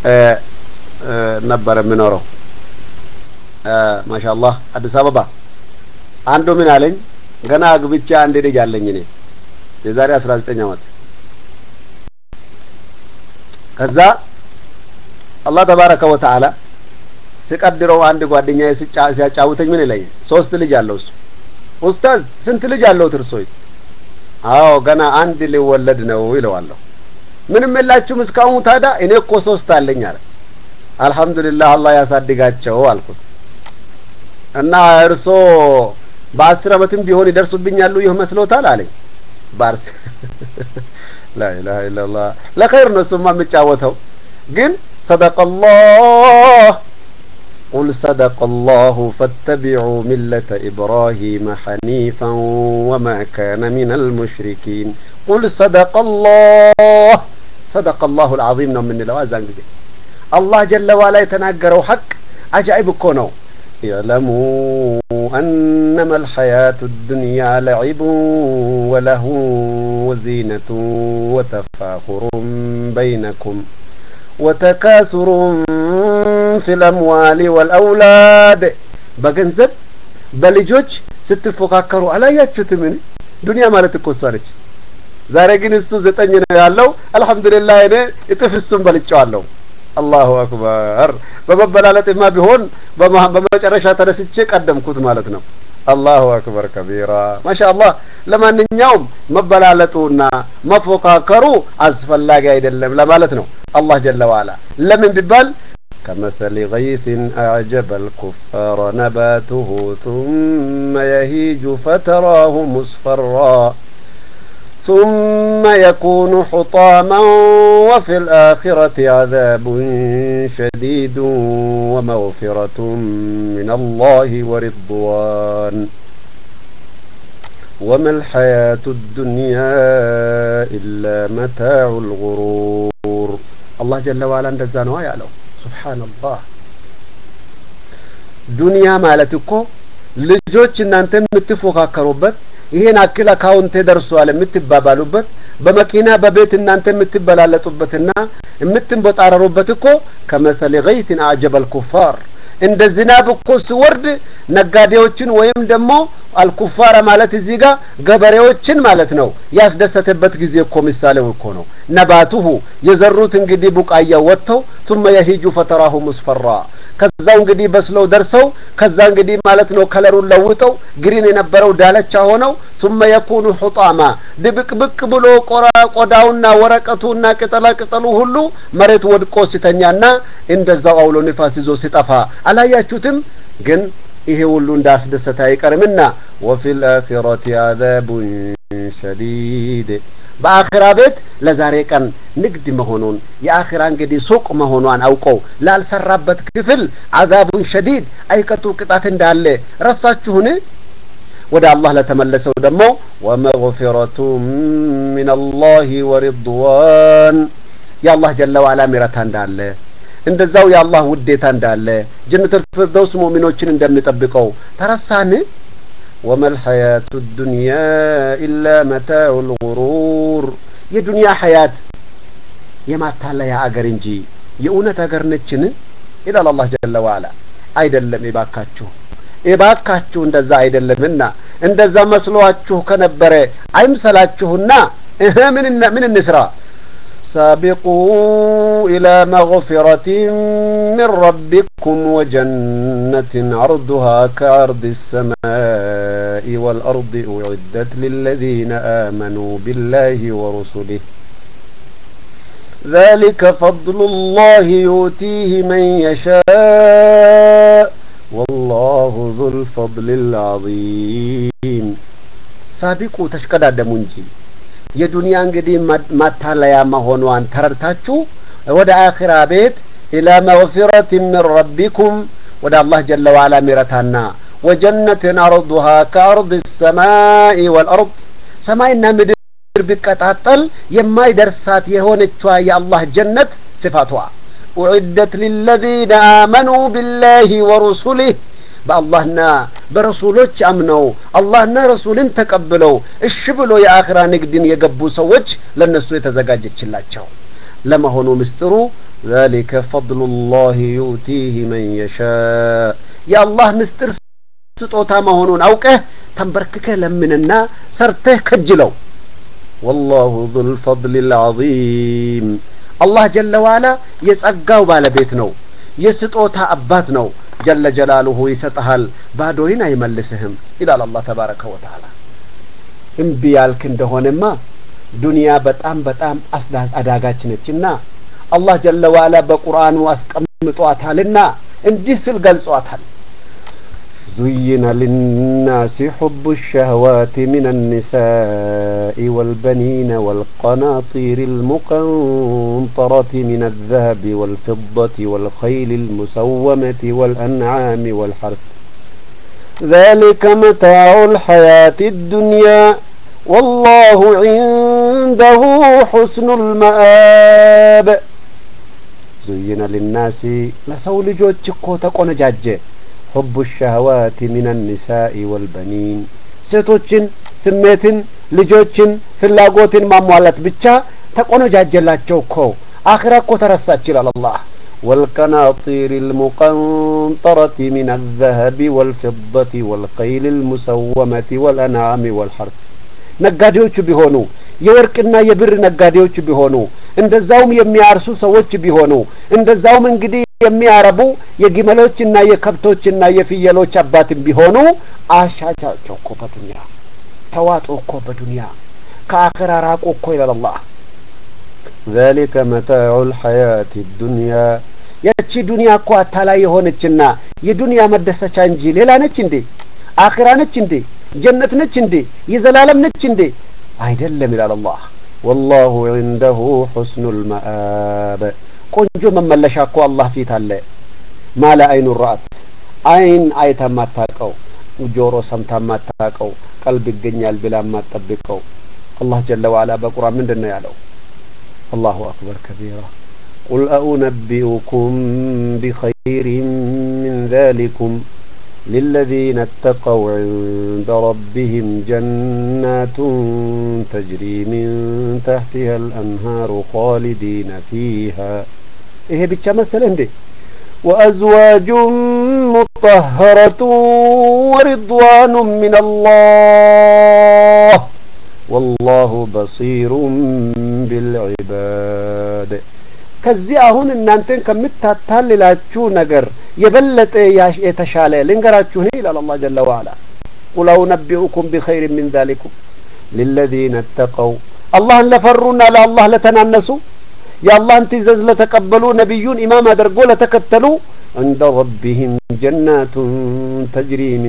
ነበር የምኖረው ማሻአላህ አዲስ አበባ አንዱ ምን አለኝ ገና አግብቼ አንድ ልጅ አለኝ እኔ የዛሬ አስራ ዘጠኝ አመት ከዛ አላህ ተባረከ ወተዓላ ስቀድረው አንድ ጓደኛዬ ሲያጫውተኝ ምን ይለኛል ሶስት ልጅ አለው እሱ ኡስታዝ ስንት ልጅ አለው ትርሶይ አዎ ገና አንድ ሊወለድ ነው ይለዋለሁ ምንም የላችሁም እስካሁን ታዳ እኔ እኮ ሶስት አለኝ አለ አልহামዱሊላህ አላህ ያሳድጋቸው አልኩት እና እርሶ በአስር አመትም ቢሆን ይደርሱብኛሉ ይህ መስሎታል አለኝ ባርስ ላኢላሀ ኢላላህ ለኸይር ነው እሱማ የምጫወተው ግን ሰደቀላህ قل صدق الله فاتبعوا ملة إبراهيم حنيفا وما كان من المشركين قل صدق الله صدق الله العظيم ነው የምንለው አዛን ጊዜ አላህ ጀለ ዋላ የተናገረው ሐቅ አጃኢብ እኮ ነው اعلموا أنما الحياة الدنيا لعب وله وزينة وتفاخر بينكم وتكاثر في الأموال والأولاد በገንዘብ በልጆች ስትፎካከሩ አላያችሁትምን ዱንያ ማለት እኮ እሷ ነች ዛሬ ግን እሱ ዘጠኝ ነው ያለው አልহামዱሊላህ እኔ እጥፍ እሱን በልጨዋለሁ አላሁ አክበር በመበላለጥማ ቢሆን በመጨረሻ ተነስቼ ቀደምኩት ማለት ነው አላሁ አክበር ከቢራ ማሻአላህ ለማንኛውም መበላለጡና መፎካከሩ አስፈላጊ አይደለም ለማለት ነው አላህ ጀለ ዋላ ለምን ቢባል كمثل غيث أعجب الكفار نباته ثم يهيج فتراه مصفرا ثم يكون حطاما وفي الآخرة عذاب شديد ومغفرة من الله ورضوان وما الحياة الدنيا إلا متاع الغرور الله جل وعلا እንደዛ ነው ያለው ሱብሃንአላህ ዱንያ ማለት እኮ ልጆች እናንተ የምትፎካከሩበት ይሄን አክል አካውንቴ ደርሷል የምትባባሉበት በመኪና በቤት እናንተ የምትበላለጡበትና የምትንቦጣረሩበት እኮ ከመሰል ገይትን አጀበል ኩፋር እንደ ዝናብ እኮ ሲወርድ ነጋዴዎችን ወይም ደግሞ አልኩፋረ ማለት እዚህ ጋር ገበሬዎችን ማለት ነው ያስደሰተበት ጊዜ እኮ ምሳሌው እኮ ነው ነባቱሁ የዘሩት እንግዲህ ቡቃያ ወጥተው ثم يهيج فتراه مصفرا ከዛው እንግዲህ በስለው ደርሰው ከዛ እንግዲህ ማለት ነው ከለሩን ለውጠው ግሪን የነበረው ዳለቻ ሆነው ثم يكون حطاما ድብቅብቅ ብሎ ቆዳውና ወረቀቱና ቅጠላ ቅጠሉ ሁሉ መሬት ወድቆ ሲተኛና እንደዛው አውሎ ንፋስ ይዞ ሲጠፋ አላያችሁትም ግን ይሄ ሁሉ እንዳስደሰተ አይቀርምና ወፊል አኺረቲ አዛቡን ሸዲድ በአኺራ ቤት ለዛሬ ቀን ንግድ መሆኑን የአኺራ እንግዲህ ሱቅ መሆኗን አውቀው ላልሰራበት ክፍል አዛቡን ሸዲድ አይቀጡ ቅጣት እንዳለ ረሳችሁን ወደ አላህ ለተመለሰው ደግሞ ወመግፊረቱ ምን አላህ ወሪድዋን የአላህ ጀለ ዋላ ሚረታ እንዳለ እንደዛው የአላህ ውዴታ እንዳለ ጀነቱል ፊርደውስ ሙእሚኖችን እንደሚጠብቀው ተረሳን وما الحياة الدنيا إلا متاع الغرور የዱንያ ሐያት የማታለያ አገር እንጂ የእውነት አገር ነችን ይላል አላህ ጀለ ዋላ አይደለም ይባካችሁ ይባካችሁ እንደዛ አይደለምና እንደዛ መስሏችሁ ከነበረ አይምሰላችሁና እህ ምን ምን እንስራ سابقوا إلى مغفرة من ربكم وجنة عرضها كعرض السماء والأرض أعدت للذين آمنوا بالله ورسله ذلك فضل الله يؤتيه من يشاء والله ذو الفضل العظيم سابقوا تشكدادموا እንጂ የዱንያ እንግዲህ ማታለያ መሆኗን ተረድታችሁ ወደ አኺራ ቤት ኢላ መግፊረት ምን ረቢኩም ወደ አላህ ጀለ ዋላ ሚረታና ወጀነትን አርዱሃ ከአርድ ሰማይ ወልአርድ ሰማይና ምድር ቢቀጣጠል የማይደርሳት የሆነችዋ የአላህ ጀነት ስፋቷ ኡዕደት ሊለዚነ አመኑ ቢላሂ ወሩሱሊህ በአላህና በረሱሎች አምነው አላህና ረሱልን ተቀብለው እሺ ብሎ የአኽራ ንግድን የገቡ ሰዎች ለነሱ የተዘጋጀችላቸው ለመሆኑ ምስጢሩ ذلك فضل الله يؤتيه من يشاء የአላህ ምስጢር ስጦታ መሆኑን አውቀህ ተንበርክከህ ለምንና ሰርተህ ከጅለው ወላሁ ዙል ፈድል ልዓዚም አላህ ጀለ ዋላ የጸጋው ባለቤት ነው የስጦታ አባት ነው ጀለ ጀላሉሁ ይሰጠሃል ባዶይን አይመልስህም ይላል አላህ ተባረከ ወተዓላ እምቢ ያልክ እንደሆነማ ዱንያ በጣም በጣም አዳጋች ነችና አላህ ጀለ ዋላ በቁርአኑ አስቀምጧታልና እንዲህ ስል ገልጿታል زين للناس حب الشهوات من النساء والبنين والقناطير المقنطرة من الذهب والفضة والخيل المسومة والأنعام والحرث ذلك متاع الحياة الدنيا والله عنده حسن المآب زين للناس لسول جوجكو تقونجاجه حب الشهوات من النساء والبنين ሴቶችን ስሜትን ልጆችን ፍላጎትን ማሟላት ብቻ ተቆነጃጀላቸው እኮ አኽራ እኮ ተረሳች ይላል አላህ والقناطير المقنطرة من الذهب والفضة والخيل المسومة والأنعام والحرث ነጋዴዎቹ ቢሆኑ የወርቅና የብር ነጋዴዎች ቢሆኑ እንደዛውም የሚያርሱ ሰዎች ቢሆኑ እንደዛውም እንግዲህ የሚያረቡ የግመሎችና የከብቶችና የፍየሎች አባትም ቢሆኑ አሻቻቸው እኮ በዱንያ ተዋጡ እኮ በዱንያ ከአኸራ ራቁ እኮ ይላል አላህ ذلك متاع الحياة الدنيا ያቺ ዱንያ እኮ አታላይ የሆነችና የዱንያ መደሰቻ እንጂ ሌላ ነች እንዴ አኺራ ነች እንዴ ጀነት ነች እንዴ የዘላለም ነች እንዴ አይደለም ይላል አላህ ወላሁ ዒንደሁ ሑስኑል መአብ ቆንጆ መመለሻ እኮ አላህ ፊት አለ ማለ አይኑ ረአት አይን አይታ ማታቀው ጆሮ ሰምታ ማታቀው ቀልብ ይገኛል ብላ ማጠብቀው አላህ ጀለ ዋላ በቁርአን ምንድን ነው ያለው አላሁ አክበር ከቢራ ቁል አኡነቢኡኩም ቢኸይሪን ምን ዛሊኩም للذين اتقوا عند ربهم جنات تجري من تحتها الأنهار خالدين فيها إيه بيتشا مثلا دي وأزواج مطهرة ورضوان من الله والله بصير بالعباد ከዚህ አሁን እናንተን ከምታታልላችሁ ነገር የበለጠ የተሻለ ልንገራችሁ እኔ ይላል አላህ ጀለ ዋላ ቁል አውነቢኡኩም ቢኸይር ሚን ዛሊኩም ሊለዚነ ተቀው አላህን ለፈሩና ለአላህ ለተናነሱ የአላህን ትእዛዝ ለተቀበሉ ነቢዩን ኢማም አድርጎ ለተከተሉ عند ربهم جنات تجري من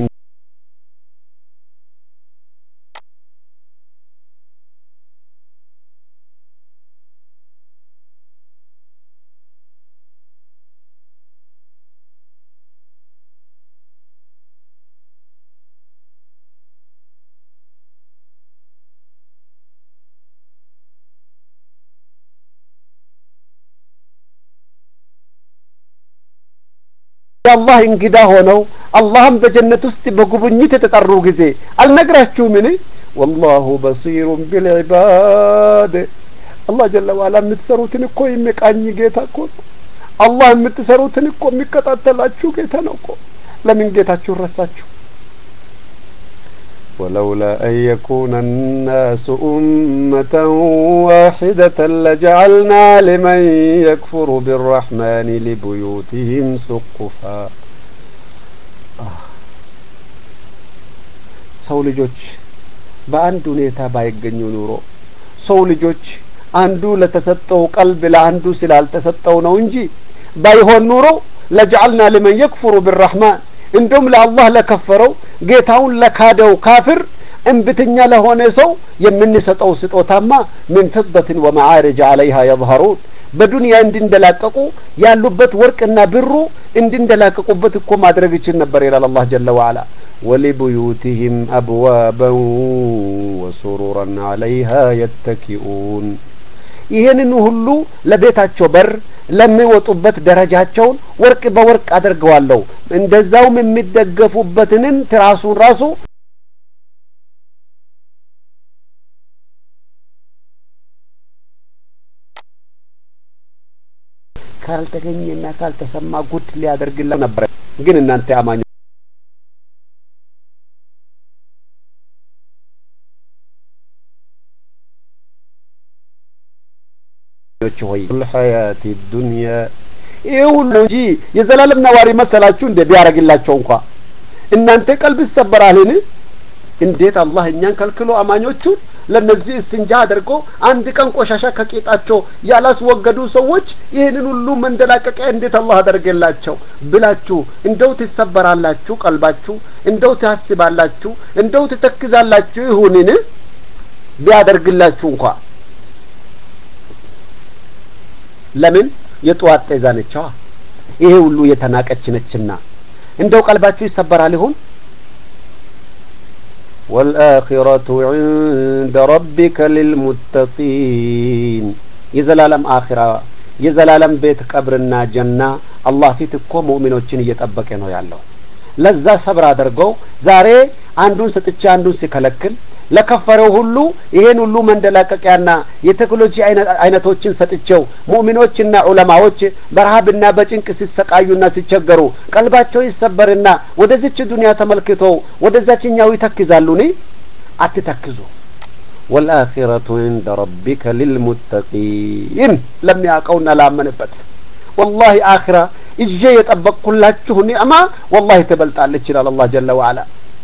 የአላህ እንግዳ ሆነው አላህም በጀነት ውስጥ በጉብኝት የተጠሩ ጊዜ አልነግራችሁምን ወላሁ በሲሩን ቢልዒባድ አላህ ጀለ ዋላ የምትሰሩትን እኮ የሚቃኝ ጌታ እኮ ነው አላህ የምትሰሩትን እኮ የሚከታተላችሁ ጌታ ነው እኮ ለምን ጌታችሁን ረሳችሁ ولولا أن يكون الناس أمة واحدة لجعلنا لمن يكفر بالرحمن لبيوتهم سقفا ሰው ልጆች በአንድ ሁኔታ ባይገኙ ኑሮ ሰው ልጆች አንዱ ለተሰጠው ቀልብ ለአንዱ ስላልተሰጠው ነው እንጂ ባይሆን ኑሮ ለጀዐልና ሊመን የክፍሩ ብራህማን እንዲሁም ለአላህ ለከፈረው ጌታውን ለካደው ካፍር እንብትኛ ለሆነ ሰው የምንሰጠው ስጦታማ ምን ፍደትን ወመዓርጅ አለይሃ የظهሩን በዱንያ እንድንደላቀቁ ያሉበት ወርቅና ብሩ እንድንደላቀቁበት እኮ ማድረግ ይችል ነበር ይላል አላህ ጀለ ወዓላ ወሊቡዩቲህም አብዋበን ወሱሩረን አለይሃ የተኪኡን ይህንን ሁሉ ለቤታቸው በር ለሚወጡበት ደረጃቸውን ወርቅ በወርቅ አድርገዋለሁ እንደዛውም የሚደገፉበትንም ትራሱን ራሱ ካልተገኘና ካልተሰማ ጉድ ሊያደርግላ ነበረ። ግን እናንተ አማኞች ሆይ ሐያቲ ዱንያ ይህ ሁሉ እንጂ የዘላለም ነዋሪ መሰላችሁ እንደ ቢያደርግላቸው እንኳ እናንተ ቀልብ ይሰበራልን? እንዴት አላህ እኛን ከልክሎ አማኞቹን ለነዚህ እስትንጃ አድርጎ አንድ ቀን ቆሻሻ ከቂጣቸው ያላስወገዱ ሰዎች ይህንን ሁሉ መንደላቀቂያ እንዴት አላህ አደረገላቸው ብላችሁ እንደው ትሰበራላችሁ? ቀልባችሁ እንደው ታስባላችሁ? እንደው ትተክዛላችሁ? ይሁንን ቢያደርግላችሁ እንኳ ለምን የጠዋት ጤዛ ነችዋ። ይሄ ሁሉ የተናቀች ነችና እንደው ቀልባችሁ ይሰበራል ይሆን? ወልአኺረቱ ዒንደ ረቢከ ሊልሙተቂን የዘላለም አኺራ የዘላለም ቤት ቀብርና ጀና አላህ ፊት እኮ ሙእሚኖችን እየጠበቀ ነው ያለው። ለዛ ሰብር አድርገው ዛሬ አንዱን ሰጥቼ አንዱን ሲከለክል ለከፈረው ሁሉ ይሄን ሁሉ መንደላቀቂያና የቴክኖሎጂ አይነቶችን ሰጥቼው ሙእሚኖችና ዑለማዎች በረሃብና በጭንቅ ሲሰቃዩና ሲቸገሩ ቀልባቸው ይሰበርና ወደዚች ዱንያ ተመልክተው ወደዛችኛው ይተክዛሉኒ? አትተክዙ። ወልአኺረቱ ዒንደ ረቢከ ሊልሙተቂን ለሚያውቀውና ላመንበት ወላሂ አኺራ እጄ የጠበቅኩላችሁ ኒዕማ ወላሂ ትበልጣለች ይላል አላህ ጀለ ወዐላ።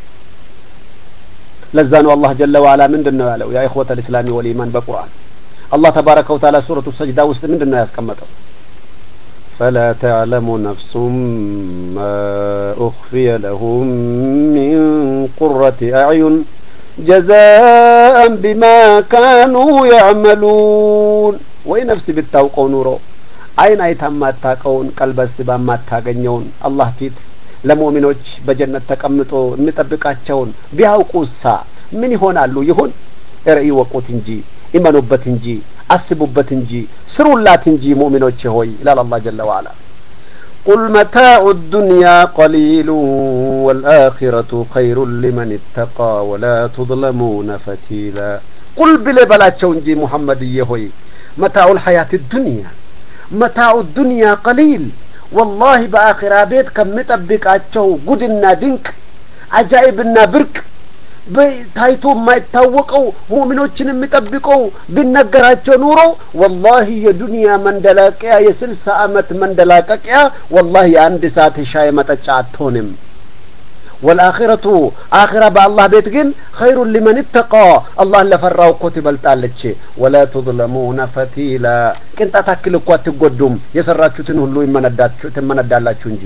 ለዛ ነው አላህ ጀለ ወዐላ ምንድን ነው ያለው? ያ ኢኽወተ ልእስላሚ ወልኢማን በቁርአን አላህ ተባረከ ወተዓላ ሱረቱ ሰጅዳ ውስጥ ምንድን ነው ያስቀመጠው? ፈላ ተዕለሙ ነፍሱም ማ ኡኽፊየ ለሁም ሚን ቁረቲ አዕዩን ጀዛአን ቢማ ካኑ ያዕመሉን። ወይ ነፍስ ብታውቀው ኑሮ አይን አይታ ማታቀውን ቀልበስ ባማታገኘውን አላህ ፊት ለሙእሚኖች በጀነት ተቀምጦ የሚጠብቃቸውን ቢያውቁሳ ምን ይሆናሉ? ይሁን ርዕይ ወቁት እንጂ ኢመኑበት እንጂ አስቡበት እንጂ ስሩላት እንጂ ሙእሚኖች ሆይ ይላል አላህ ጀለ ወዐላ። ቁል መታዑ ዱንያ ቀሊሉ ወልአኺረቱ ኸይሩን ሊመን ኢተቃ ወላ ቱዝለሙነ ፈቲላ። ቁል ብሌ በላቸው እንጂ ሙሐመድዬ ሆይ መታዑል ሐያት ዱንያ መታዑ ዱንያ ቀሊል ወላሂ በአኺራ ቤት ከሚጠብቃቸው ጉድና ድንቅ አጃኢብና ብርቅ ታይቶ የማይታወቀው ሙእሚኖችን የሚጠብቀው ቢነገራቸው ኑሮ ወላሂ የዱንያ መንደላቀያ የስልሳ ዓመት መንደላቀቂያ ወላሂ የአንድ ሰዓት ሻይ መጠጫ አትሆንም። ወልአኺረቱ አኺራ በአላህ ቤት ግን ኸይሩን ሊመን ኢተቃ አላህን ለፈራው እኮ ትበልጣለች። ወላ ቱዝለሙነ ፈቲላ ቅንጣት አክል እኮ አትጎዱም። የሰራችሁትን ሁሉ ትመነዳላችሁ እንጂ።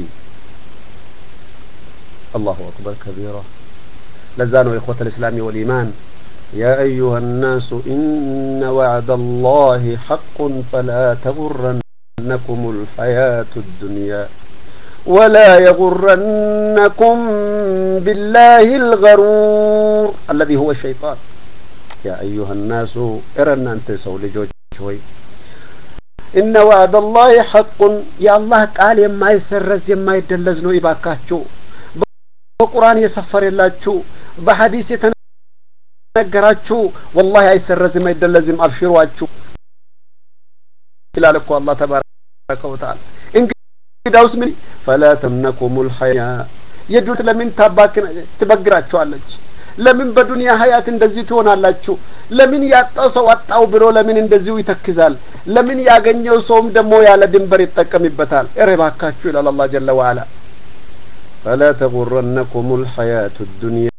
አላሁ አክበር ከቢራ። ለዛ ነው ኢኽወተ ልእስላሚ ወልኢማን ያ አዩሃ ናሱ ኢነ ወዕደ አላህ ሐቁን ፈላ ተጉረነኩም ልሐያቱ ዱንያ ولا يغرنكم بالله الغرور الذي هو الشيطان يا أيها الناس إرنا أنت سولي جوج شوي إن وعد الله حق يا الله قال يما يسرز يما يدلز نو يباكاچو በቁርአን የሰፈረላችሁ በሐዲስ የተነገራችሁ ወላሂ አይሰረዝም አይደለዝም አብሽሯችሁ ይላል እኮ አላህ ተባረከ ወተዓላ እንግዳውስ ምን ፈላ ተምነኩሙል ሐያ የዱት ለምን ታባክ ትበግራችኋለች? ለምን በዱንያ ሀያት እንደዚህ ትሆናላችሁ? ለምን ያጣው ሰው አጣው ብሎ ለምን እንደዚሁ ይተክዛል? ለምን ያገኘው ሰውም ደግሞ ያለ ድንበር ይጠቀምበታል? እረ እባካችሁ ይላል አላህ ጀለ ወዐላ ፈላ ተጉረነኩሙል ሐያቱ ዱንያ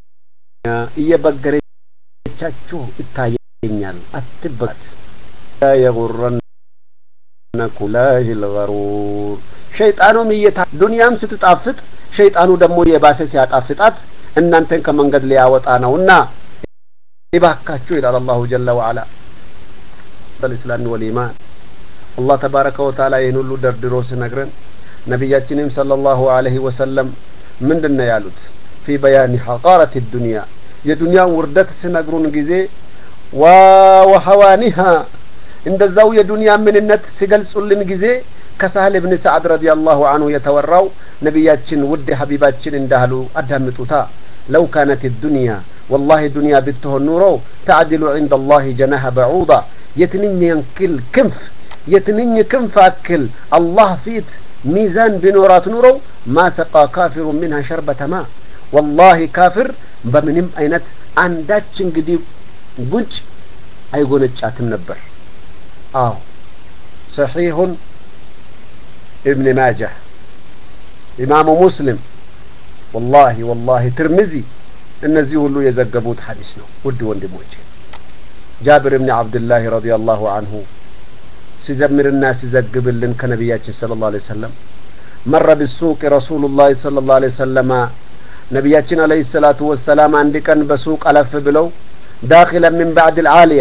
እየበገረቻችሁ ይታየኛል። አትበጋት ላ የጉረነኩም ላሂል ገሩር ሸይጣኑም እየታ ዱንያም ስትጣፍጥ ሸይጣኑ ደግሞ የባሰ ሲያጣፍጣት እናንተን ከመንገድ ሊያወጣ ነውና ይባካችሁ ይላል አላሁ ጀለ ወዐላ በልእስላሚ ወልኢማን አላህ ተባረከ ወተዓላ ይህን ሁሉ ደርድሮ ሲነግረን ነቢያችንም ሰለላሁ ዐለይሂ ወሰለም ምንድን ነው ያሉት ፊ በያኒ ሐቃረት ዱንያ የዱንያን ውርደት ሲነግሩን ጊዜ ዋ ወሐዋኒሃ እንደዛው የዱንያ ምንነት ሲገልጹልን ጊዜ ከሳህል ብን ሰዓድ ረዲየላሁ አንሁ የተወራው ነቢያችን ውድ ሀቢባችን እንዳሉ አዳምጡታ ለው ካነት ዱንያ ወላሂ ዱንያ ብትሆን ኑሮ ተዕድሉ ዒንደ ላህ ጀናሐ በዑዳ የትንኝ ያክል ክንፍ የትንኝ ክንፍ አክል አላህ ፊት ሚዛን ቢኖራት ኑረው ማሰቃ ካፊሩ ሚንሃ ሸርበተማ ወላሂ ካፍር በምንም አይነት አንዳች እንግዲህ ጉንጭ አይጎነጫትም ነበር አዎ ሰሒሁን ኢብን ማጃህ ኢማሙ ሙስሊም ወላሂ ወላሂ ትርሚዚ እነዚህ ሁሉ የዘገቡት ሐዲስ ነው ውድ ወንድሞቼ ጃብር ብን አብድላህ ረዲየላሁ አንሁ ሲዘምርና ሲዘግብልን ከነቢያችን ስለ ላሁ ዐለይሂ ወሰለም መረ ቢሱቅ ረሱሉላህ ስለ ላሁ ዐለይሂ ወሰለማ ነቢያችን አለይሂ ሰላቱ ወሰላም አንድ ቀን በሱቅ አለፍ ብለው ዳኪለን ሚን ባዕድ ልዓሊያ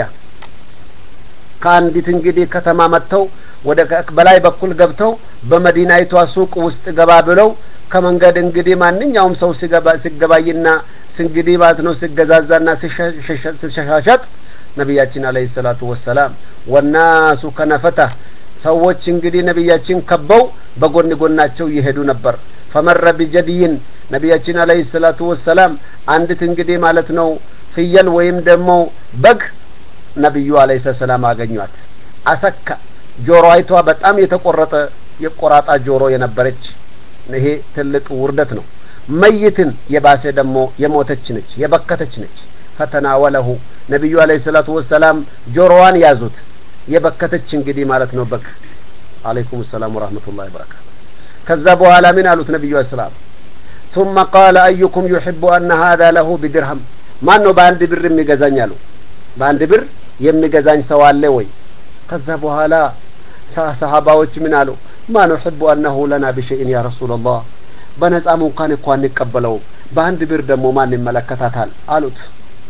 ከአንዲት እንግዲህ ከተማ መጥተው ወደ በላይ በኩል ገብተው በመዲናይቷ ሱቅ ውስጥ ገባ ብለው ከመንገድ እንግዲህ ማንኛውም ሰው ሲገባይና እንግዲህ ማለት ነው ሲገዛዛና ሲሸሻሸጥ ነቢያችን አለይሂ ሰላቱ ወሰላም ወናሱ ከነፈታ ሰዎች እንግዲህ ነቢያችን ከበው በጎን ጎናቸው ይሄዱ ነበር ፈመረ ቢጀድይን ነቢያችን አለይሂ ሰላቱ ወሰላም አንዲት እንግዲህ ማለት ነው ፍየል ወይም ደግሞ በግ ነቢዩ አለይሂ ሰላም አገኟት አሰካ ጆሮአይቷ በጣም የተቆረጠ የቆራጣ ጆሮ የነበረች ይሄ ትልቅ ውርደት ነው መይትን የባሰ ደግሞ የሞተች ነች የበከተች ነች ፈተናወለሁ ነቢዩ አለይሂ ሰላቱ ወሰላም ጆሮዋን ያዙት የበከተች እንግዲህ ማለት ነው በግ አለይኩም ሰላም ወራህመቱላሂ ወበረካቱ ከዛ በኋላ ምን አሉት ነቢዩ ሰላም ثم قال أيكم يحب أن هذا له بدرهم ማን ነው በአንድ ብር የሚገዛኝ አሉ በአንድ ብር የሚገዛኝ ሰው አለ ወይ ከዛ በኋላ ሰሃባዎች ምን አሉ ማ ኑሕቡ አነሁ ለና ቢሸይን ያ ረሱላላህ በነጻም እንኳን እኳ እንቀበለው በአንድ ብር ደግሞ ማን ይመለከታታል አሉት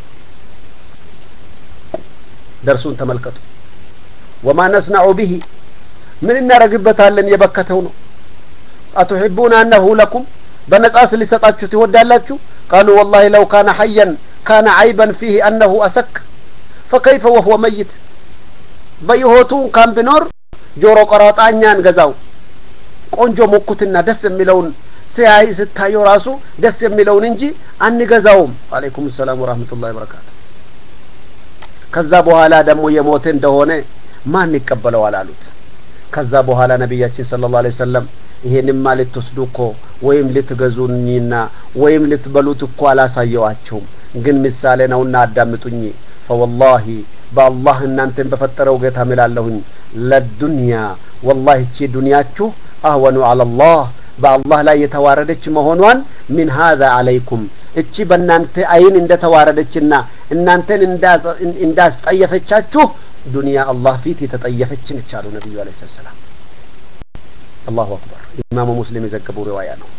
ደርሱን ተመልከቱ ወማ ነስናዑ ብሂ ምን እናደረግበታለን የበከተው ነው አቱሕቡን አነሁ ለኩም በነጻስ ሊሰጣችሁ ትወዳላችሁ ቃሉ ወላሂ ለው ካነ ሐየን ካነ አይበን ፊህ አነሁ አሰክ ፈከይፈ ወህወ መይት በሕይወቱ እንኳን ቢኖር ጆሮ ቆራጣ እኛ እንገዛው ቆንጆ ሙኩትና ደስ የሚለውን ሲያይ ስታየው ራሱ ደስ የሚለውን እንጂ አንገዛውም አለይኩም ሰላም ወራህመቱላሂ ወበረካቱ ከዛ በኋላ ደግሞ የሞተ እንደሆነ ማን ይቀበለዋል አሉት ከዛ በኋላ ነቢያችን ስለ ላሁ ዐለይሂ ወሰለም ይሄንማ ልትወስዱ እኮ ወይም ልትገዙኝና ወይም ልትበሉት እኮ አላሳየዋቸውም ግን ምሳሌ ነውና አዳምጡኝ ፈወላሂ በአላህ እናንተን በፈጠረው ጌታ ምላለሁኝ ለዱንያ ወላሂ እቺ ዱንያችሁ አህወኑ አለላህ በአላህ ላይ የተዋረደች መሆኗን ሚን ሀዛ አለይኩም እቺ በእናንተ አይን እንደተዋረደችና እናንተን እንዳስጠየፈቻችሁ ዱንያ አላህ ፊት የተጠየፈች ነች አሉ ነቢዩ አለ ሰላም አላሁ አክበር ኢማሙ ሙስሊም የዘገቡ ሪዋያ ነው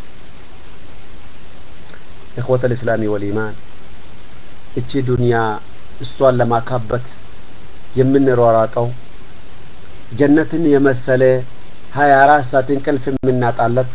እኽወተ ልእስላሚ ወልኢማን እቺ ዱንያ እሷን ለማካበት የምንሯሯጠው ጀነትን የመሰለ ሀያ አራት ሰዓት እንቅልፍ የምናጣለት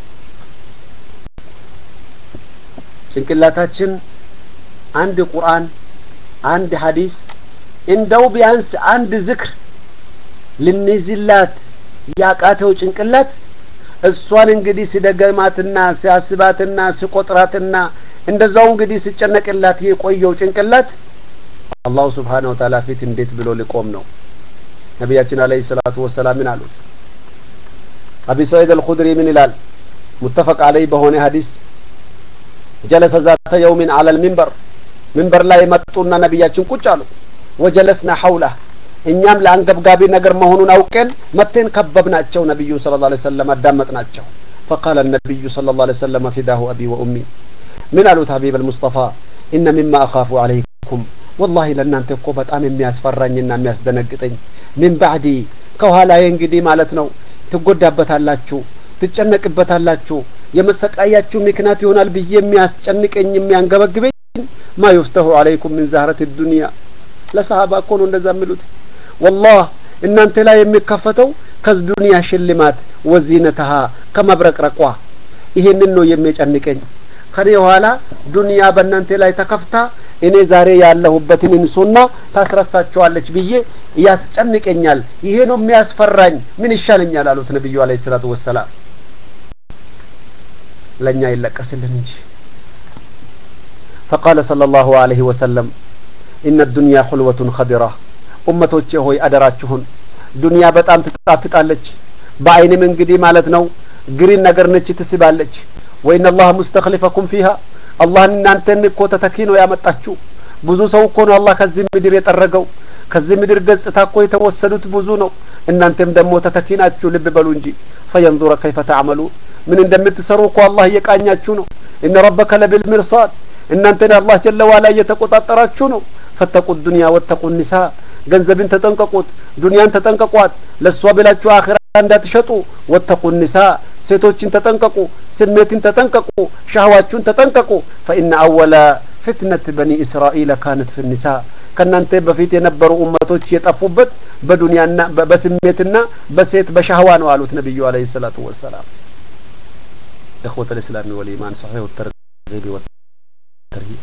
ጭንቅላታችን አንድ ቁርአን አንድ ሀዲስ እንደው ቢያንስ አንድ ዝክር ልንይዝላት ያቃተው ጭንቅላት እሷን እንግዲህ ሲደገማትና ሲያስባትና ሲቆጥራትና እንደዛው እንግዲህ ሲጨነቅላት የቆየው ጭንቅላት አላሁ ስብሓነ ወተዓላ ፊት እንዴት ብሎ ሊቆም ነው ነቢያችን አለይሂ ሰላቱ ወሰላም ምን አሉት አቢ ሰዒድ አልኹድሪ ምን ይላል ሙተፈቅ አለይ በሆነ ሀዲስ ጀለሰ ዛተ የውሚን አለል ሚንበር ሚንበር ላይ መጡና ነቢያችን ቁጭ አሉ ወጀለስና ሐውላ እኛም ለአንገብጋቢ ነገር መሆኑን አውቀን መቴን ከበብናቸው ነቢዩን ስለ ላ ሰለም አዳመጥናቸው ፈቃለ ነቢዩ ስለ ላ ሰለም ፊዳሁ አቢ ወኡሚ ምን አሉት ሀቢብ አልሙስጠፋ ኢነ ሚማ አኻፉ አለይኩም ወላሂ ለእናንተ እኮ በጣም የሚያስፈራኝና የሚያስደነግጠኝ ሚን ባዕዲ ከኋላዬ እንግዲህ ማለት ነው ትጎዳበታላችሁ ትጨነቅበታላችሁ የመሰቃያችሁ ምክንያት ይሆናል ብዬ የሚያስጨንቀኝ የሚያንገበግበኝ ማ ዩፍተሁ አለይኩም ምን ዛህረት ዱንያ ለሰሃባ እኮ ነው እንደዛ የሚሉት ወላህ እናንተ ላይ የሚከፈተው ከዱንያ ሽልማት ወዚነተሃ ከመብረቅረቋ ይሄንን ነው የሚጨንቀኝ ከኔ ኋላ ዱንያ በእናንተ ላይ ተከፍታ እኔ ዛሬ ያለሁበትን እንሱና ታስረሳቸዋለች ብዬ ያስጨንቀኛል ይሄ ነው የሚያስፈራኝ ምን ይሻለኛል አሉት ነቢዩ አለ ሰላቱ ወሰላም ለእኛ ይለቀስልን እንጂ ፈቃለ صለ ላሁ አለህ ወሰለም ኢነ ዱንያ ሁልወቱን ኸዲራ ኡመቶቼ ሆይ አደራችሁን ዱንያ በጣም ትጣፍጣለች በአይንም እንግዲህ ማለት ነው ግሪን ነገር ነች ትስባለች ወይን አላህ ሙስተክሊፈኩም ፊሃ አላህን እናንተን እኮ ተተኪ ነው ያመጣችሁ ብዙ ሰው እኮ ነው አላህ ከዚህ ምድር የጠረገው ከዚህ ምድር ገጽታ እኮ የተወሰዱት ብዙ ነው እናንተም ደግሞ ተተኪ ናችሁ ልብ በሉ እንጂ ፈየንዙረ ከይፈ ተዕመሉን ምን እንደምትሰሩ እኮ አላህ እየቃኛችሁ ነው እነ ረበከ ለቢልሚርሳድ እናንተን አላህ ጀለ ዋላ እየተቆጣጠራችሁ ነው ፈተቁ ዱንያ ወተቁ ኒሳ ገንዘብን ተጠንቀቁት ዱንያን ተጠንቀቋት ለእሷ ብላችሁ አኺራ እንዳትሸጡ ወተቁ ኒሳ ሴቶችን ተጠንቀቁ ስሜትን ተጠንቀቁ ሻህዋችሁን ተጠንቀቁ ፈኢነ አወለ ፍትነት በኒ እስራኤል ካነት ፊ ኒሳ ከእናንተ በፊት የነበሩ ኡመቶች የጠፉበት በዱንያና በስሜትና በሴት በሻህዋ ነው አሉት ነቢዩ አለይሂ ሰላቱ ወሰላም إخوة الإسلام والإيمان صحيح الترغيب والترهيب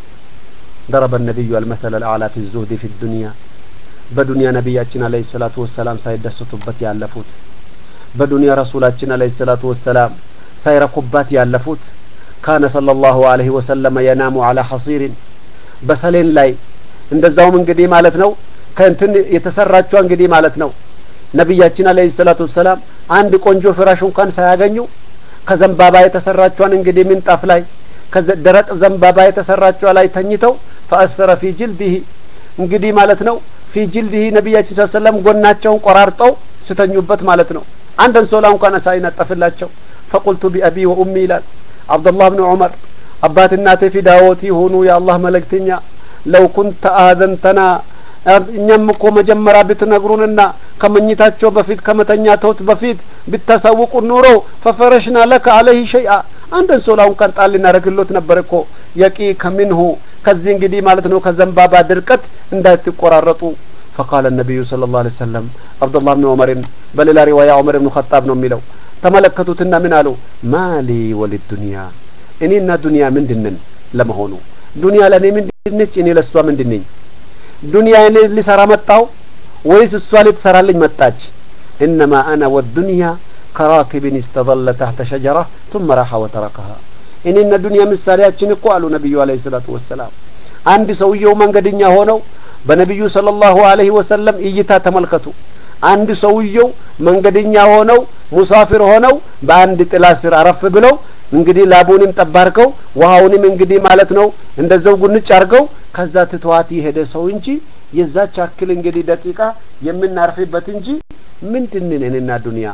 ضرب النبي المثل الأعلى في الزهد في الدنيا በዱንያ ነቢያችን አለይሂ ሰላቱ ወሰላም ሳይደሰቱበት ያለፉት በዱንያ ረሱላችን አለይሂ ሰላቱ ወሰላም ሳይረኩባት ያለፉት ካነ ሰለላሁ ዐለይሂ ወሰለም የናሙ አላ ሐሲሪን በሰሌን ላይ እንደዛውም እንግዲህ ማለት ነው ከእንትን የተሰራችው እንግዲህ ማለት ነው ነቢያችን አለይሂ ሰላቱ ወሰላም አንድ ቆንጆ ፍራሽ እንኳን ሳያገኙ ከዘንባባ የተሰራቿን እንግዲህ ምንጣፍ ላይ ደረቅ ዘንባባ የተሰራቿ ላይ ተኝተው ፈአሰረ ፊ ጅልዲህ እንግዲህ ማለት ነው ፊ ጅልዲህ ነቢያችን ስ ሰለም ጎናቸውን ቆራርጠው ስተኙበት ማለት ነው አንድ አንሶላ እንኳን ሳይነጠፍላቸው ፈቁልቱ ቢአቢ ወኡሚ ይላል አብዱላህ ብን ዑመር አባት እናቴ ፊዳዎት ይሁኑ የአላህ መልእክተኛ ለው ኩንተ አዘንተና እኛም እኮ መጀመሪያ ብትነግሩንና ከመኝታቸው በፊት ከመተኛተውት በፊት ብታሳውቁ ኑሮ ፈፈረሽና ለከ አለህ ሸይአ አንድ አንሶላ እንኳን ጣል ልናደርግሎት ነበር እኮ የቂ ከሚንሁ ከዚህ እንግዲህ ማለት ነው ከዘንባባ ድርቀት እንዳትቆራረጡ ፈቃለ ነቢዩ ስለ ላሁ ዐለይሂ ወሰለም አብዱላህ ብን ዑመርን በሌላ ሪዋያ ዑመር ብኑ ኸጣብ ነው የሚለው ተመለከቱትና ምን አሉ ማሊ ወሊድ ዱንያ እኔና ዱንያ ምንድንን ለመሆኑ ዱንያ ለእኔ ምንድነች እኔ ለእሷ ምንድን ነኝ ዱንያ እኔ ሊሰራ መጣው ወይስ እሷ ልትሰራልኝ መጣች እነማ አና ወዱንያ ከራኪብን እስተظለ ታህተ ሸጀራ ثم راح وتركها እኔና ዱንያ ምሳሌያችን እኮ አሉ ነቢዩ አለይሂ ሰላቱ ወሰላም አንድ ሰውየው መንገደኛ ሆነው በነቢዩ ሰለላሁ ዐለይሂ ወሰለም እይታ ተመልከቱ አንድ ሰውየው መንገደኛ ሆነው ሙሳፊር ሆነው በአንድ ጥላ ስር አረፍ ብለው እንግዲህ ላቡንም ጠባርከው ውሃውንም እንግዲህ ማለት ነው እንደዛው ጉንጭ አርገው ከዛ ትተዋት የሄደ ሰው እንጂ የዛች አክል እንግዲህ ደቂቃ የምናርፍበት እንጂ ምንድንን እኔና ዱንያ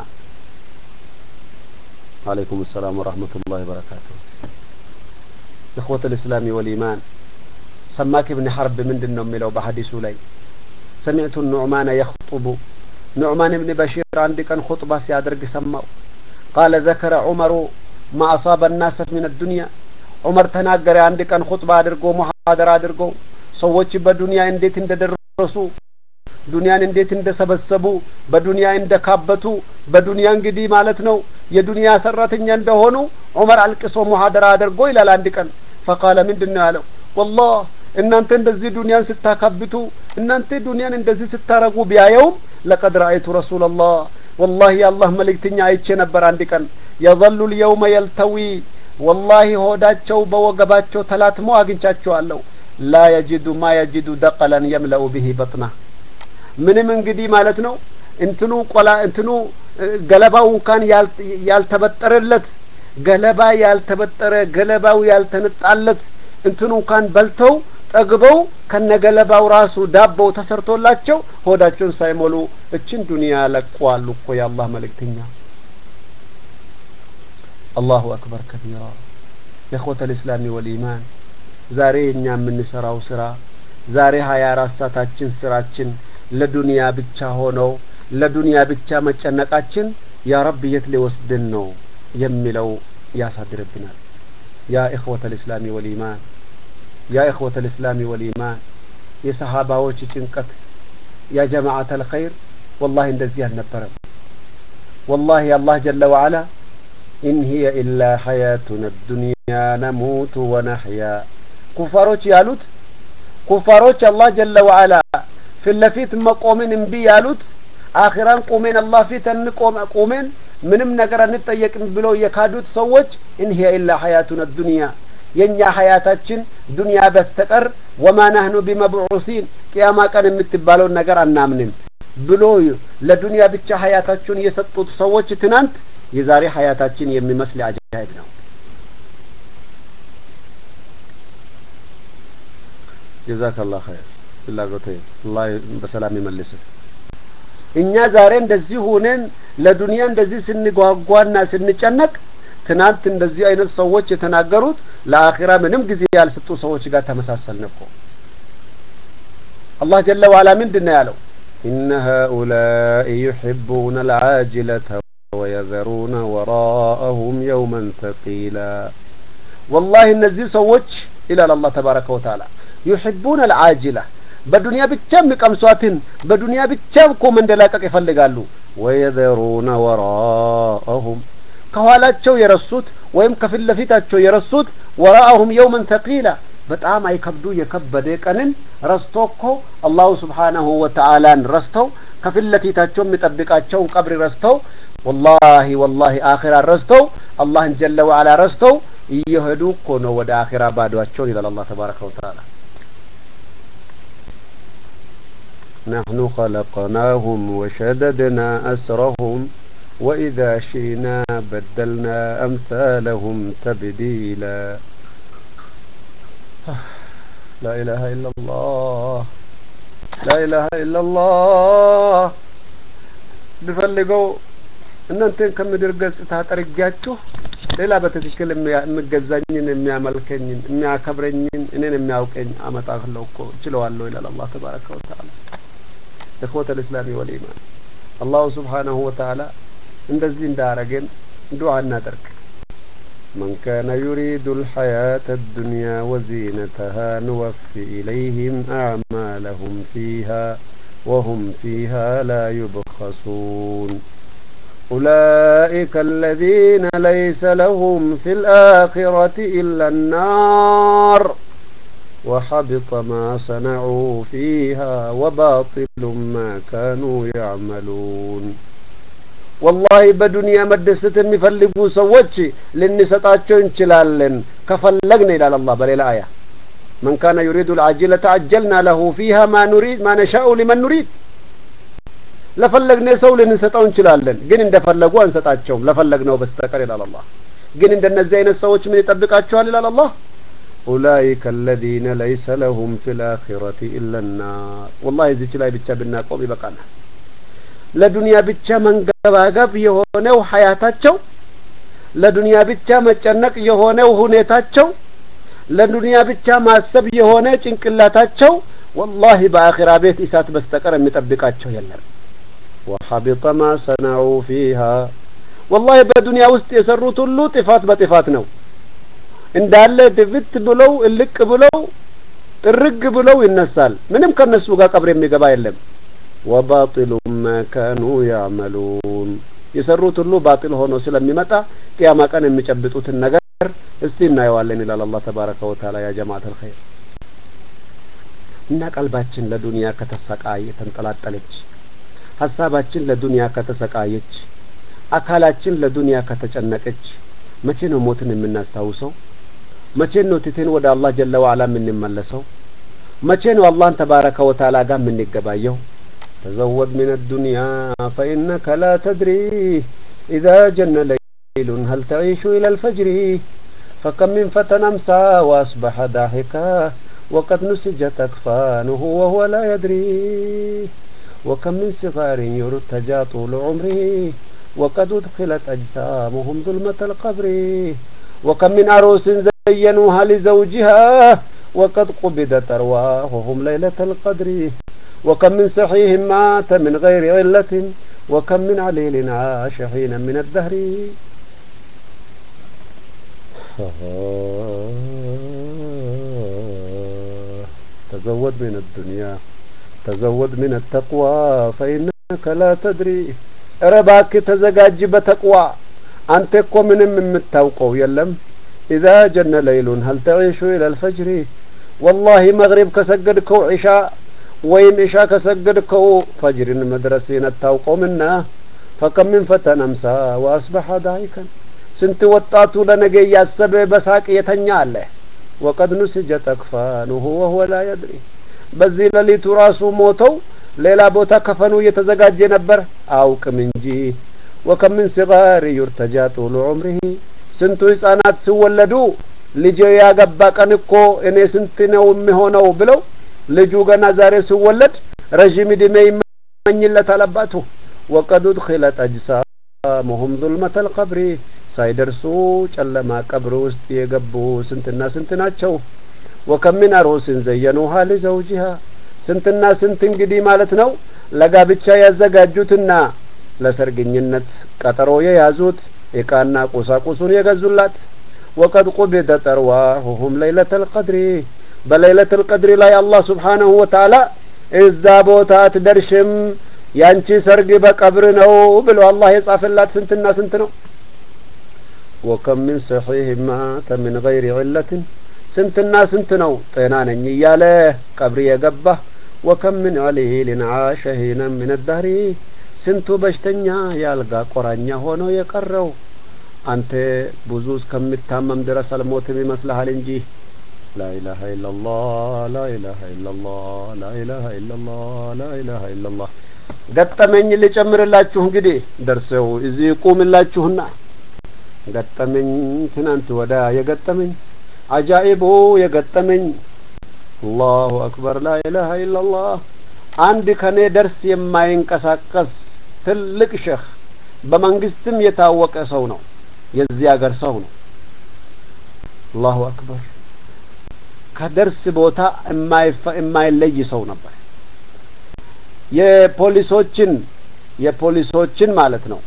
عليكم السلام ورحمة الله وبركاته إخوة الإسلام والإيمان سماك بن حرب من دن ملو بحديث لي سمعت النعمان يخطب نعمان بن بشير عندك أن خطبة سيادرق سماو قال ذكر عمر ما أصاب الناس من الدنيا عمر تناقر عندك أن خطبة أدرقو محاضرة أدرقو ሰዎች በዱንያ እንዴት እንደደረሱ ዱንያን እንዴት እንደሰበሰቡ በዱንያ እንደካበቱ በዱንያ እንግዲህ ማለት ነው የዱንያ ሰራተኛ እንደሆኑ ዑመር አልቅሶ ሙሐደራ አድርጎ ይላል አንድ ቀን ፈቃለ ምንድን ነው ያለው ወላህ እናንተ እንደዚህ ዱንያን ስታካብቱ እናንተ ዱንያን እንደዚህ ስታረጉ ቢያየውም ለቀድ ረአይቱ ረሱላላህ ወላሂ የአላህ መልእክተኛ አይቼ ነበር አንድ ቀን የظሉ ልየውመ የልተዊ ወላሂ ሆዳቸው በወገባቸው ተላትሞ አግኝቻቸዋለሁ ላ የጅዱ ማ የጅዱ ደቀለን የምለኡ ብሂ በጥና ምንም እንግዲህ ማለት ነው እንትኑ ቆላ እንትኑ ገለባው እንኳን ያልተበጠረለት ገለባ ያልተበጠረ ገለባው ያልተነጣለት እንትኑ እንኳን በልተው ጠግበው ከነገለባው ራሱ ዳቦው ተሰርቶላቸው ሆዳቸውን ሳይሞሉ እችን ዱንያ ለቋሉ እኮ የአላህ መልእክተኛ አላሁ አክበር ከቢራ የእኽወተ ልእስላሚ ወልኢማን ዛሬ እኛ የምንሰራው ስራ ዛሬ ሀያ አራት ሰዓታችን ስራችን ለዱንያ ብቻ ሆነው ለዱንያ ብቻ መጨነቃችን ያ ረብ የት ሊወስድን ነው የሚለው ያሳድርብናል ያ ኢኽወተ ልእስላሚ ወልኢማን ያ ኢኽወተ ልእስላሚ ወልኢማን የሰሃባዎች ጭንቀት ያ ጀማዓተ ልኸይር ወላሂ እንደዚህ አልነበረም ወላሂ አላህ ጀለ ወዓላ ኢን ሂየ ኢላ ሐያቱና ዱንያ ነሙቱ ወነሕያ ኩፋሮች ያሉት ኩፋሮች አላህ ጀለ ወዓላ ፊት ለፊት መቆምን እምቢ ያሉት አኺራን ቁሜን አላህ ፊት እንቆም ቁሜን ምንም ነገር አንጠየቅም ብለው የካዱት ሰዎች እንሂያ ኢላ ሐያቱና ዱንያ የእኛ ሀያታችን ዱንያ በስተቀር ወማ ናህኑ ቢመብዑሲን ቅያማ ቀን የምትባለውን ነገር አናምንም ብሎ ለዱንያ ብቻ ሀያታቸውን የሰጡት ሰዎች ትናንት የዛሬ ሀያታችን የሚመስል አጃይብ ነው። ጀዛከላህ ኸይር ፍላጎቴ አላህ በሰላም ይመልስህ። እኛ ዛሬ እንደዚህ ሆነን ለዱንያ እንደዚህ ስንጓጓና ስንጨነቅ ትናንት እንደዚህ አይነት ሰዎች የተናገሩት ለአኺራ ምንም ጊዜ ያልሰጡ ሰዎች ጋር ተመሳሰልን እኮ። አላህ ጀለ ዋላ ምንድን ነው ያለው? ኢነ ሃኡላኢ ዩሒቡነ ልዓጅለተ ወየዘሩነ ወራአሁም የውመን ተቂላ። ወላሂ እነዚህ ሰዎች ይላል አላህ ተባረከ ወተዓላ ዩሒቡነ ልዓጅላ በዱንያ ብቻ የሚቀምሷትን በዱንያ ብቻ እኮ መንደላቀቅ ይፈልጋሉ። ወየዘሩነ ወራአሁም ከኋላቸው የረሱት ወይም ከፊት ለፊታቸው የረሱት ወራአሁም የውመን ተቂላ በጣም አይከብዱ የከበደ ቀንን ረስቶ እኮ አላሁ ስብሓናሁ ወተዓላን ረስተው ከፊት ለፊታቸው የሚጠብቃቸውን ቀብር ረስተው ወላሂ ወላሂ አኺራ ረስተው አላህን ጀለ ወዓላ ረስተው እየሄዱ እኮ ነው ወደ አኺራ ባዷቸውን ይላል አላህ ተባረከ ወተዓላ። نحن خلقناهم وشددنا أسرهم وإذا شئنا بدلنا أمثالهم تبديلا لا إله إلا الله لا إله إلا الله بفلقوا እናንተን ከምድር ገጽታ ጠርጊያችሁ ሌላ በትክክል የሚገዛኝን የሚያመልከኝን የሚያከብረኝን እኔን የሚያውቀኝ አመጣለሁ እኮ ችለዋለሁ ይላል አላህ ተባረከ ወተዓላ። እኽወተ ልእስላሚ ወልኢማን አላሁ ስብሓነሁ ወተዓላ እንደዚህ እንዳረገን ዱዓ እናደርግ። من كان يريد الحياة الدنيا وزينتها نوفي إليهم أعمالهم فيها وهم فيها لا يبخسون أولئك الذين ليس لهم في الآخرة إلا النار وحبط ما صنعوا فيها وباطل ما كانوا يعملون ወላሂ በዱንያ መደሰት የሚፈልጉ ሰዎች ልንሰጣቸው እንችላለን ከፈለግን ይላል አላህ በሌላ አያ መን ካነ ዩሪዱ ልዓጅለተ አጀልና ለሁ ፊሃ ማ ኑሪድ ማ ነሻኡ ሊመን ኑሪድ ለፈለግነ ሰው ልንሰጠው እንችላለን ግን እንደፈለጉ አንሰጣቸውም ለፈለግነው በስተቀር ይላል አላህ ግን እንደነዚህ አይነት ሰዎች ምን ይጠብቃቸዋል ይላል አላህ ኡላይከ አለዚነ ለይሰ ለሁም ፊ ልአኺረቲ ኢላ ናር ወላሂ እዚች ላይ ብቻ ብናቆም ይበቃናል ለዱንያ ብቻ መንገባገብ የሆነው ሀያታቸው ለዱንያ ብቻ መጨነቅ የሆነው ሁኔታቸው ለዱንያ ብቻ ማሰብ የሆነ ጭንቅላታቸው ወላሂ በአኺራ ቤት እሳት በስተቀር የሚጠብቃቸው የለም ወሐቢጠ ማ ሰነዑ ፊሃ ወላሂ በዱንያ ውስጥ የሰሩት ሁሉ ጥፋት በጥፋት ነው እንዳለ ድፍት ብለው እልቅ ብለው ጥርግ ብለው ይነሳል ምንም ከነሱ ጋር ቀብር የሚገባ የለም ወባጢሉ ማ ካኑ ያዕመሉን የሰሩት ሁሉ ባጢል ሆኖ ስለሚመጣ ቅያማ ቀን የሚጨብጡትን ነገር እስቲ እናየዋለን ይላል አላህ ተባረከ ወተዓላ ያ ጀማዓት አልኸይር እና ቀልባችን ለዱንያ ከተሰቃየ ተንጠላጠለች ሀሳባችን ለዱንያ ከተሰቃየች አካላችን ለዱንያ ከተጨነቀች መቼ ነው ሞትን የምናስታውሰው መቼ ነው ትቴን ወደ አላህ ጀለ ዋላ የምንመለሰው መቼ ነው አላህን ተባረከ ወተዓላ ጋር የምንገባየው تزود من الدنيا فإنك لا تدري إذا جن ليل هل تعيش إلى الفجر فكم من فتى أمسى وأصبح ضاحكا وقد نسجت أكفانه وهو لا يدري وكم من صغار يرتجى طول عمره وقد أدخلت أجسامهم ظلمة القبر وكم من عروس زينوها لزوجها وقد قبضت أرواحهم ليلة القدر وكم من صحيح مات من غير علة وكم من عليل عاش حينا من الدهر تزود من الدنيا تزود من التقوى فإنك لا تدري رباك تزجاج بتقوى أنت كو من متوقو يلم إذا جن ليل هل تعيش إلى الفجر والله مغرب كسجدكو عشاء ወይም ኢሻ ከሰገድከው ፈጅርን መድረስን አታውቀውምና ፈከም ምን ፈተን አምሳ ወአስበሐ ዳይከን ስንት ወጣቱ ለነገ እያሰበ በሳቅ የተኛ አለ ወቀድ ኑስጀት አክፋኑሁ ወሁወ ላ የድሪ በዚህ ሌሊቱ ራሱ ሞተው ሌላ ቦታ ከፈኑ እየተዘጋጀ ነበር አውቅም እንጂ ወከም ምን ሲጋሪ ዩርተጃ ጡሉ ዑምሪሂ ስንቱ ህጻናት ሲወለዱ ልጅ ያገባ ቀን እኮ እኔ ስንት ነው የሚሆነው ብለው ልጁ ገና ዛሬ ሲወለድ ረዥም ዕድሜ ይመኝለታል አባቱ ወቀድ ኡድኺለት አጅሳሙሁም ዙልመተል ቀብሪ ሳይደርሱ ጨለማ ቀብር ውስጥ የገቡ ስንትና ስንት ናቸው ወከም ምን አሩስን ዘየኑሃ ሊዘውጂሃ ስንትና ስንት እንግዲህ ማለት ነው ለጋብቻ ያዘጋጁትና ለሰርግኝነት ቀጠሮ የያዙት እቃና ቁሳቁሱን የገዙላት ወቀድ ቁቢደት አርዋሁሁም ለይለተል ቀድሪ በለይለተል ቀድሪ ላይ አላህ ስብሓነሁ ወተዓላ እዛ ቦታ አትደርሽም ያንቺ ሰርግ በቀብር ነው ብሎ አላህ የጻፈላት ስንትና ስንት ነው ወከም ምን ሰሒህ ማተ ምን ገይሪ ዕለትን ስንትና ስንት ነው ጤና ነኝ እያለ ቀብር የገባ ወከም ምን ዐሊልን ዓሸ ሂነን ምን ዳህሪ ስንቱ በሽተኛ የአልጋ ቆራኛ ሆኖ የቀረው አንተ ብዙ እስከምታመም ድረስ አልሞትም ይመስልሃል እንጂ ላኢላሀ ኢለላህ ላኢላሀ ኢለላህ ላኢላሀ ኢለላህ ላኢላሀ ኢለላህ ገጠመኝ ልጨምርላችሁ እንግዲህ ደርሰው እዚህ ቁምላችሁና ገጠመኝ ትናንት ወዳ የገጠመኝ አጃኢቡ የገጠመኝ አላሁ አክበር ላኢላሀ ኢለላህ አንድ ከኔ ደርስ የማይንቀሳቀስ ትልቅ ሼህ በመንግስትም የታወቀ ሰው ነው የዚህ ሀገር ሰው ነው አላሁ አክበር ከደርስ ቦታ የማይለይ ሰው ነበር የፖሊሶችን የፖሊሶችን ማለት ነው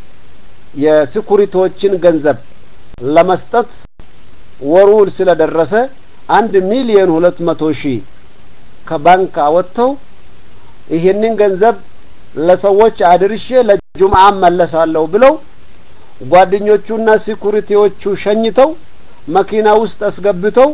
የስኩሪቶችን ገንዘብ ለመስጠት ወሩ ስለደረሰ አንድ ሚሊዮን ሁለት መቶ ሺህ ከባንክ አወጥተው ይህንን ገንዘብ ለሰዎች አድርሼ ለጁምዓ መለሳለሁ ብለው ጓደኞቹና ሲኩሪቲዎቹ ሸኝተው መኪና ውስጥ አስገብተው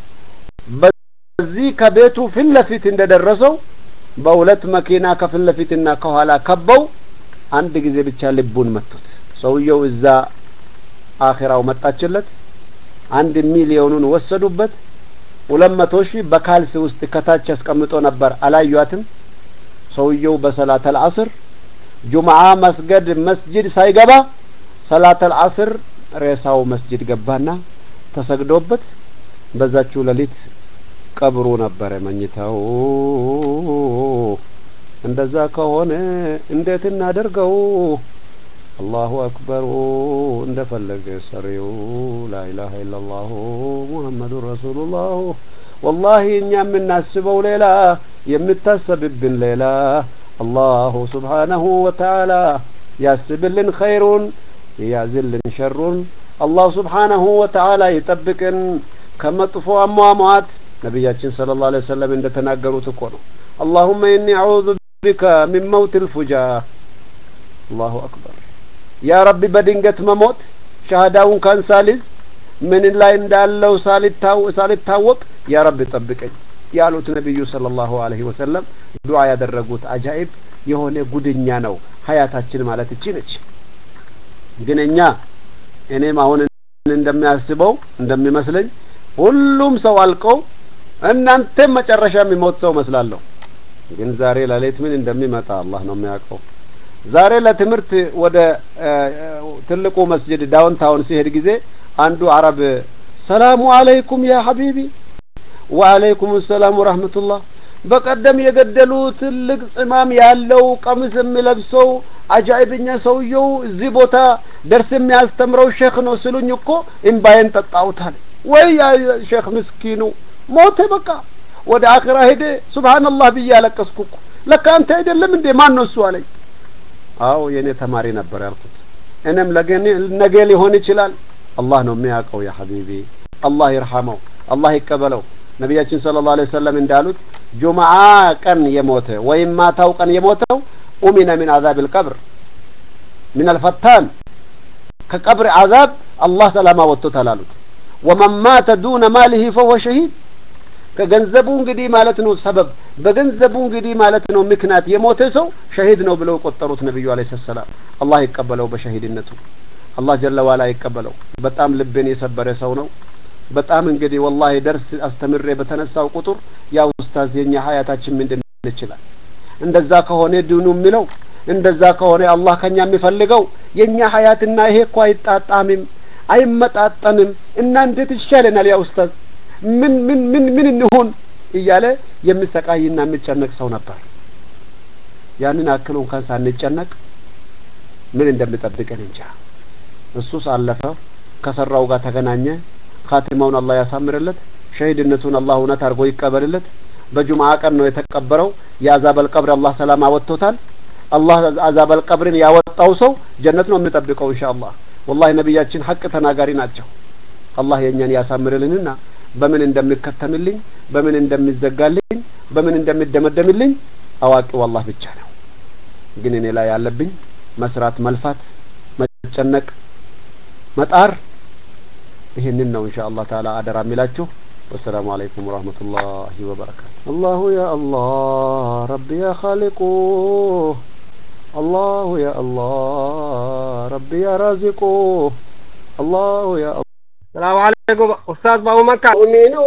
በዚህ ከቤቱ ፊት ለፊት እንደደረሰው በሁለት መኪና ከፊት ለፊትና ከኋላ ከበው አንድ ጊዜ ብቻ ልቡን መቱት። ሰውየው እዛ አኺራው መጣችለት። አንድ ሚሊዮኑን ወሰዱበት። ሁለት መቶ ሺህ በካልስ ውስጥ ከታች አስቀምጦ ነበር። አላዩአትም። ሰውየው በሰላተል አስር ጁምዓ መስገድ መስጅድ ሳይገባ ሰላተል አስር ሬሳው መስጅድ ገባና ተሰግዶበት በዛችው ሌሊት ቀብሩ ነበረ መኝታው። እንደዛ ከሆነ እንዴት እናደርገው? አላሁ አክበሩ እንደፈለገ ሰሪው ላኢላሀ ኢለላሁ ሙሐመዱን ረሱሉላሁ። ወላሂ እኛ የምናስበው ሌላ የምታሰብብን ሌላ። አላሁ ሱብሓነሁ ወተዓላ ያስብልን ኸይሩን ያዝልን ሸሩን። አላሁ ሱብሓነሁ ወተዓላ ይጠብቅን ከመጥፎ አሟሟት። ነቢያችን ሰለላሁ ዐለይሂ ወሰለም እንደተናገሩት እኮ ነው። አላሁመ ኢኒ አዑዙ ቢከ ሚን መውት ልፉጃ። አላሁ አክበር። ያ ረቢ በድንገት መሞት ሻሃዳውን ካን ሳሊዝ ምን ላይ እንዳለው ሳልታወቅ ያ ረቢ ጠብቀኝ ያሉት ነቢዩ ሰለላሁ ዐለይሂ ወሰለም ዱዓ ያደረጉት አጃኢብ የሆነ ጉድኛ ነው። ሀያታችን ማለት እቺ ነች። ግን እኛ እኔም አሁን እንደሚያስበው እንደሚመስለኝ ሁሉም ሰው አልቀው እናንተም መጨረሻ የሚሞት ሰው መስላለሁ። ግን ዛሬ ሌሊት ምን እንደሚመጣ አላህ ነው የሚያውቀው። ዛሬ ለትምህርት ወደ ትልቁ መስጅድ ዳውንታውን ሲሄድ ጊዜ አንዱ አረብ ሰላሙ አለይኩም ያ ሀቢቢ ወአለይኩም ሰላም ወራህመቱላህ በቀደም የገደሉ ትልቅ ጽማም ያለው ቀሚስ የሚለብሰው አጃኢብኛ ሰውየው እዚህ ቦታ ደርስ የሚያስተምረው ሼክ ነው ስሉኝ እኮ እምባዬን ጠጣውታል። ወይ ሼክ ምስኪኑ ሞተ፣ በቃ ወደ አኺራ ሄደ። ሱብሃንአላህ ብዬ ያለቀስኩ እኮ ለካ አንተ አይደለም እንዴ? ማን ነው እሱ አለኝ። አዎ የኔ ተማሪ ነበር ያልኩት። እኔም ነገ ሊሆን ይችላል። አላህ ነው የሚያውቀው። ያ ሀቢቢ አላህ ይርሐመው፣ አላህ ይቀበለው። ነቢያችን ሰለላሁ ዐለይሂ ወሰለም እንዳሉት ጁምዓ ቀን የሞተ ወይም ማታው ቀን የሞተው ኡሚነ ሚን አዛብ ልቀብር ሚን አልፈታን ከቀብር አዛብ አላህ ሰላማ ወጥቶታል አሉት። ወመን ማተ ዱነ ማሊሂ ፈሁወ ሸሂድ ከገንዘቡ እንግዲህ ማለት ነው ሰበብ በገንዘቡ እንግዲህ ማለት ነው ምክንያት የሞተ ሰው ሸሂድ ነው ብለው ቆጠሩት ነቢዩ ዐለይሂ ሰላም። አላህ ይቀበለው በሸሂድነቱ አላህ ጀለ ዋላ ይቀበለው። በጣም ልቤን የሰበረ ሰው ነው። በጣም እንግዲህ ወላሂ ደርስ አስተምሬ በተነሳው ቁጥር ያ ኡስታዝ የኛ ሀያታችን ምንድን ይችላል እንደዛ ከሆነ ዲኑ የሚለው እንደዛ ከሆነ አላህ ከኛ የሚፈልገው የኛ ሀያትና ይሄ እኮ አይጣጣምም፣ አይመጣጠንም እና እንዴት ይሻለናል ያ ኡስታዝ ምን ምን ምን ምን እንሆን እያለ የሚሰቃይና የሚጨነቅ ሰው ነበር። ያንን አክል እንኳን ሳንጨነቅ ምን እንደሚጠብቀን እንጃ። እሱስ አለፈ፣ ከሰራው ጋር ተገናኘ። ካቲማውን አላህ ያሳምርለት፣ ሸሂድነቱን አላህ እውነት አድርጎ ይቀበልለት። በጁምዓ ቀን ነው የተቀበረው። የአዛበል ቀብር አላህ ሰላም አወጥቶታል። አላህ አዛበል ቀብርን ያወጣው ሰው ጀነት ነው የሚጠብቀው ኢንሻአላህ። ወላሂ ነቢያችን ሀቅ ተናጋሪ ናቸው። አላህ የእኛን ያሳምርልንና በምን እንደሚከተምልኝ በምን እንደሚዘጋልኝ በምን እንደሚደመደምልኝ አዋቂው አላህ ብቻ ነው። ግን እኔ ላይ ያለብኝ መስራት፣ መልፋት፣ መጨነቅ፣ መጣር ይህንን ነው ኢንሻአላህ ተዓላ አደራ የሚላችሁ። ወሰላሙ አለይኩም ወራህመቱላሂ ወበረካቱ። አላሁ ያ አላህ ረቢ ያ ኻሊቁ አላሁ ያ አላህ ረቢ ያ ራዚቁ አላሁ ያ ሰላም አለይኩም ኡስታዝ ባቡ መካ